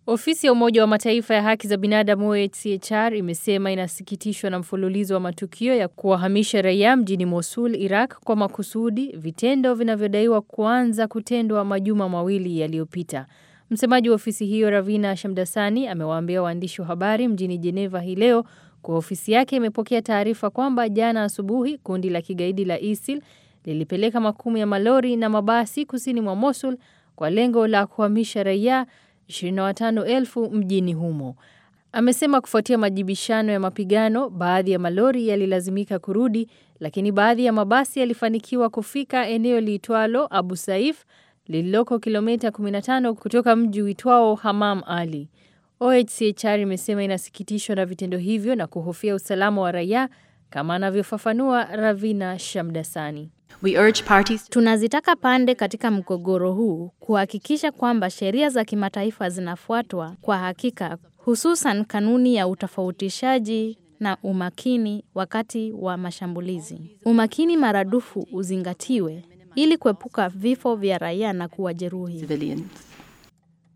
Ofisi ya Umoja wa Mataifa ya haki za binadamu OHCHR imesema inasikitishwa na mfululizo wa matukio ya kuwahamisha raia mjini Mosul, Iraq kwa makusudi, vitendo vinavyodaiwa kuanza kutendwa majuma mawili yaliyopita. Msemaji wa ofisi hiyo Ravina Shamdasani amewaambia waandishi wa habari mjini Jeneva hii leo kuwa ofisi yake imepokea taarifa kwamba jana asubuhi kundi la kigaidi la ISIL lilipeleka makumi ya malori na mabasi kusini mwa Mosul kwa lengo la kuhamisha raia 25,000 mjini humo. Amesema kufuatia majibishano ya mapigano, baadhi ya malori yalilazimika kurudi, lakini baadhi ya mabasi yalifanikiwa kufika eneo liitwalo Abu Saif lililoko kilomita 15 kutoka mji uitwao Hamam Ali. OHCHR imesema inasikitishwa na vitendo hivyo na kuhofia usalama wa raia kama anavyofafanua Ravina Shamdasani. We urge parties Tunazitaka pande katika mgogoro huu kuhakikisha kwamba sheria za kimataifa zinafuatwa kwa hakika, hususan kanuni ya utofautishaji na umakini wakati wa mashambulizi. Umakini maradufu uzingatiwe ili kuepuka vifo vya raia na kuwajeruhi. civilians.